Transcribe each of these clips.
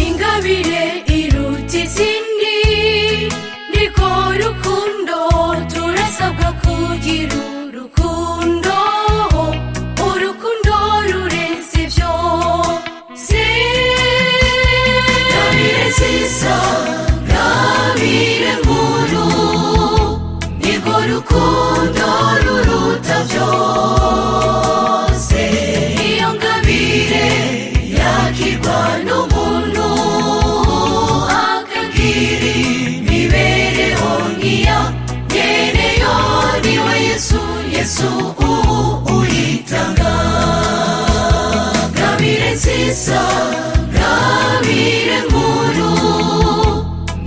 ingabire iruta izindi niko rukundo turasabwa kugira urukundo urukundo rurenze ibyo si ingabire nziza ingabire nkuru niko rukundo ruruta byose iyo ngabire yakirwa n'umuntu akagira imibereho nk'iya nyene yo niwe yesu yesu ubu uyitanga ngabire nziza ngabire nkuru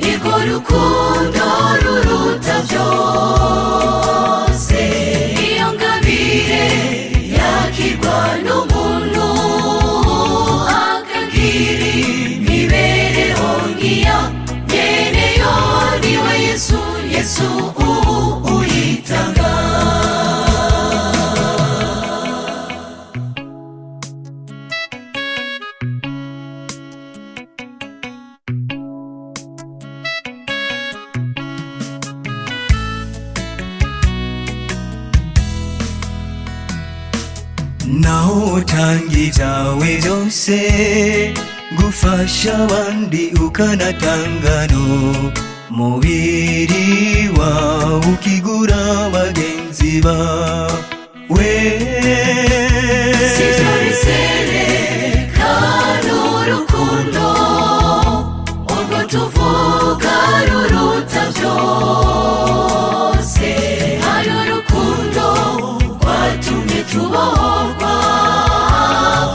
niko rukundo ruruta byose iyo ngabire yakirwa n'umuntu akagira imibereho nk'iya nyene yo niwe yesu yesu ubu uyitanga naho utanga ibyawe byose gufasha abandi ukanatanga n'umubiri wawe ukigura bagenzi bawe sibyo bizerekana urukundo urwo tuvuga ruruta byose hari urukundo rwatumye tubohorwa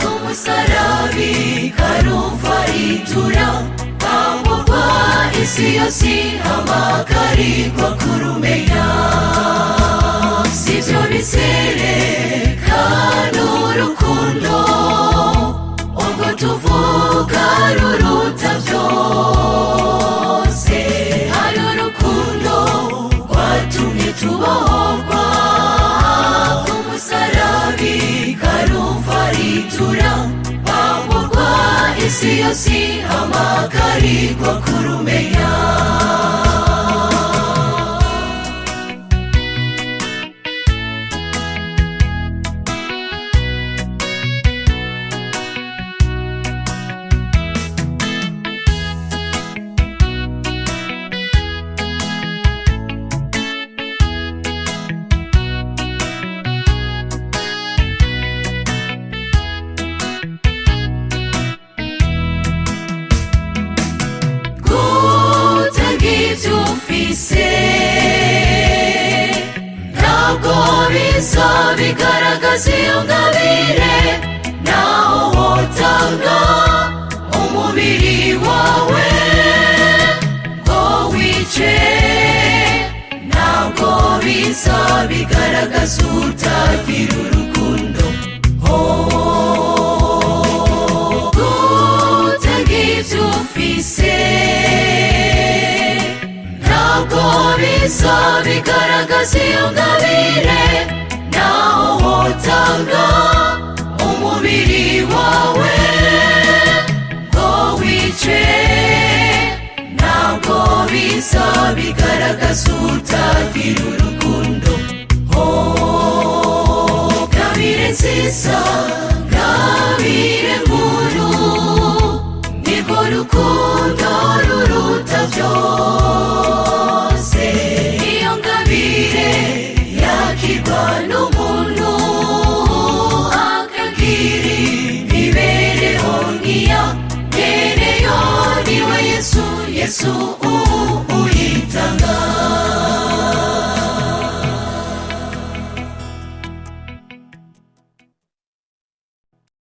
ku musarabi karuvaritura kwamburwa isi yose hamagarirwa kurumenya sibyo bizerekana urukundo urwo tuvuga ruruta byose hari urukundo rwatumye tubohorwa ku musarabi karuvaritura kwamburwa isi yose hamagarirwa kurumenya gutanga ibyo ufise ntabwo biza bigaragaza iyo ngabire naho wotanga umubiri wawe ngo wice ntabwo biza bigaragaza utagira urukundo gutanga ibyo ufise ntabwo biza bigaragaza iyo ngabire naho wotanga umubiri wawe ngo wice ntabwo biza bigaragaza utagira urukundo ngabire nziza ngabire nkuru nirwo rukundo ruruta byose iyo ngabire yakirwa n'umuntu akagira imibereho nk'iya mwene yo niwe yesu yesu ubu